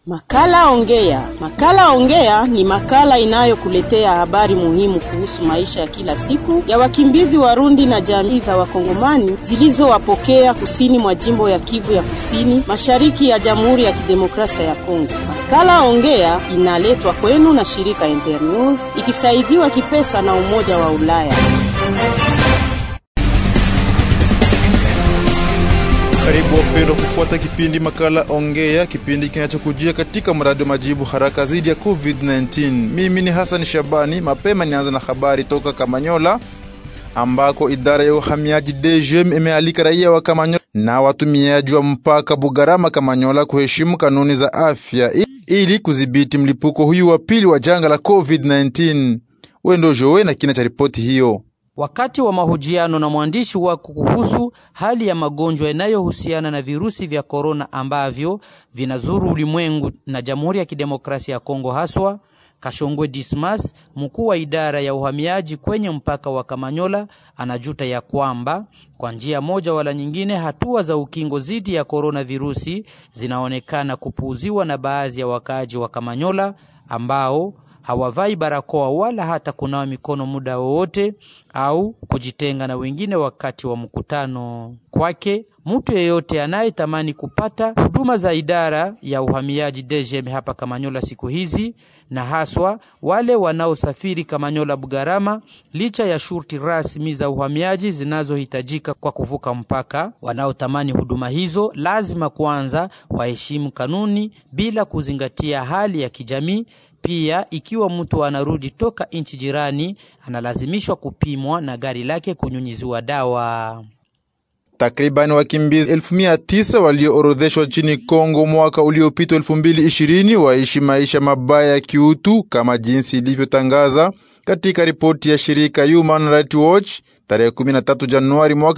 Makala Ongea. Makala Ongea ni makala inayokuletea habari muhimu kuhusu maisha ya kila siku ya wakimbizi Warundi na jamii za Wakongomani zilizowapokea kusini mwa jimbo ya Kivu ya Kusini, mashariki ya Jamhuri ya Kidemokrasia ya Kongo. Makala Ongea inaletwa kwenu na shirika Internews ikisaidiwa kipesa na Umoja wa Ulaya. Karibu wapendwa kufuata kipindi makala Ongea, kipindi kinachokujia katika mradi wa majibu haraka dhidi ya COVID-19. Mimi ni Hassan Shabani. Mapema nianza na habari toka Kamanyola ambako idara ya uhamiaji DGM imealika raia wa Kamanyola na watumiaji wa mpaka Bugarama Kamanyola kuheshimu kanuni za afya ili kudhibiti mlipuko huyu wa pili wa janga la COVID-19. Wendo Jowe na kina cha ripoti hiyo. Wakati wa mahojiano na mwandishi wako kuhusu hali ya magonjwa yanayohusiana na virusi vya korona ambavyo vinazuru ulimwengu na Jamhuri ya Kidemokrasia ya Kongo haswa, Kashongwe Dismas, mkuu wa idara ya uhamiaji kwenye mpaka wa Kamanyola, anajuta ya kwamba kwa njia moja wala nyingine hatua za ukingo dhidi ya korona virusi zinaonekana kupuuziwa na baadhi ya wakaaji wa Kamanyola ambao hawavai barakoa wala hata kunawa mikono muda wowote au kujitenga na wengine wakati wa mkutano. Kwake mtu yeyote anayetamani kupata huduma za idara ya uhamiaji DGM hapa Kamanyola siku hizi na haswa wale wanaosafiri Kamanyola Bugarama, licha ya shurti rasmi za uhamiaji zinazohitajika kwa kuvuka mpaka, wanaotamani huduma hizo lazima kwanza waheshimu kanuni bila kuzingatia hali ya kijamii. Pia ikiwa mtu anarudi toka nchi jirani, analazimishwa kupimwa na gari lake kunyunyiziwa dawa. Takribani wakimbizi elfu mia tisa walioorodheshwa nchini Kongo mwaka uliopita elfu mbili ishirini waishi maisha mabaya ya kiutu kama jinsi ilivyotangaza katika ripoti ya shirika Human Rights Watch tarehe 13 Januari mwaka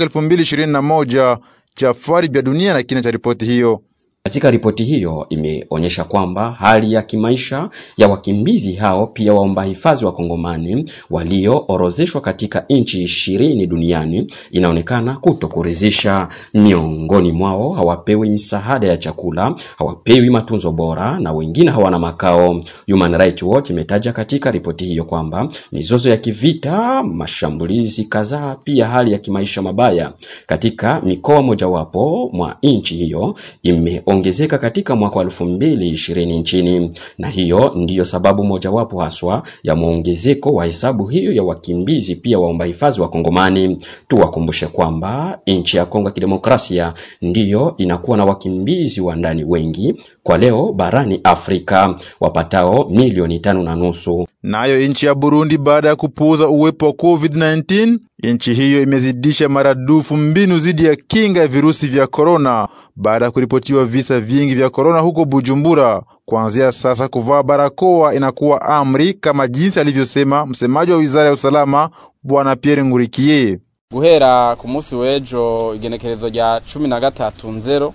2021. Jafari vya dunia na kina cha ripoti hiyo. Katika ripoti hiyo imeonyesha kwamba hali ya kimaisha ya wakimbizi hao pia waomba hifadhi wa Kongomani walioorozeshwa katika nchi ishirini duniani inaonekana kutokuridhisha. Miongoni mwao hawapewi msaada ya chakula, hawapewi matunzo bora na wengine hawana makao. Human Rights Watch imetaja katika ripoti hiyo kwamba mizozo ya kivita, mashambulizi kadhaa, pia hali ya kimaisha mabaya katika mikoa mojawapo mwa nchi hiyo ime ongezeka katika mwaka wa elfu mbili ishirini nchini, na hiyo ndiyo sababu mojawapo haswa ya mwongezeko wa hesabu hiyo ya wakimbizi pia waomba hifadhi wa Kongomani. Tuwakumbushe kwamba nchi ya Kongo ya Kidemokrasia ndiyo inakuwa na wakimbizi wa ndani wengi kwa leo barani Afrika wapatao milioni tano na nusu. Nayo nchi ya Burundi, baada ya kupuuza uwepo wa COVID-19, nchi hiyo imezidisha maradufu mbinu dhidi ya kinga ya virusi vya korona baada ya kuripotiwa visa vingi vya korona huko Bujumbura. Kuanzia sasa kuvaa barakoa inakuwa amri, kama jinsi alivyosema msemaji wa wizara ya usalama Bwana Pierre Ngurikiye. guhera ku munsi w'ejo igenekerezo rya cumi na gatatu nzero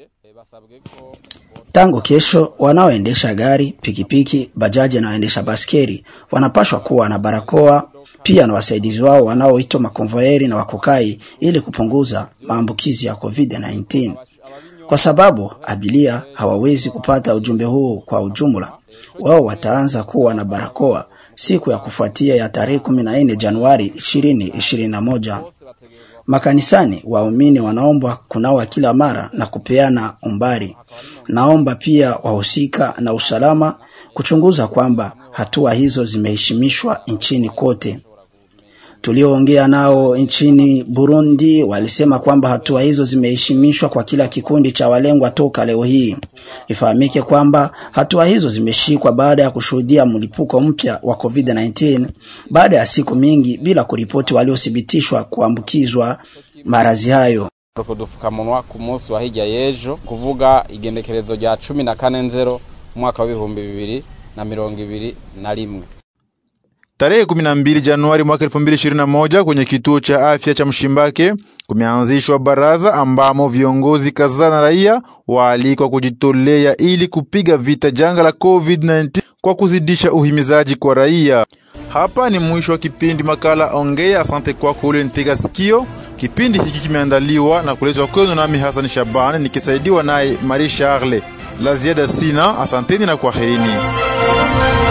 Tangu kesho wanaoendesha gari, pikipiki, bajaji na waendesha baskeri wanapashwa kuwa na barakoa pia na wasaidizi wao wanaoitwa makonvoyeri na wakokai ili kupunguza maambukizi ya COVID-19, kwa sababu abiria hawawezi kupata ujumbe huu kwa ujumla. Wao wataanza kuwa na barakoa siku ya kufuatia ya tarehe 14 Januari 2021. Makanisani waumini wanaombwa kunawa kila mara na kupeana umbali. Naomba pia wahusika na usalama kuchunguza kwamba hatua hizo zimeheshimishwa nchini kote. Tulioongea nao nchini Burundi walisema kwamba hatua hizo zimeheshimishwa kwa kila kikundi cha walengwa toka leo hii. Ifahamike kwamba hatua hizo zimeshikwa baada ya kushuhudia mlipuko mpya wa COVID-19 baada ya siku mingi bila kuripoti waliothibitishwa kuambukizwa maradhi hayo. udupfukamunwa ku munsi wa hirya y'ejo kuvuga igendekerezo rya cumi na kane nzero umwaka w'ibihumbi bibiri na mirongo ibiri na rimwe Tarehe 12 Januari mwaka 2021 kwenye kituo cha afya cha Mshimbake kumeanzishwa baraza ambamo viongozi kadhaa na raia waalikwa kujitolea ili kupiga vita janga la COVID-19 kwa kuzidisha uhimizaji kwa raia. Hapa ni mwisho wa kipindi makala Ongea. Asante kwako ule nitega sikio. Kipindi hiki kimeandaliwa na kuletwa kwenu nami Hassan Shabani nikisaidiwa naye Marie Charle. La ziada sina, asanteni na kwaherini.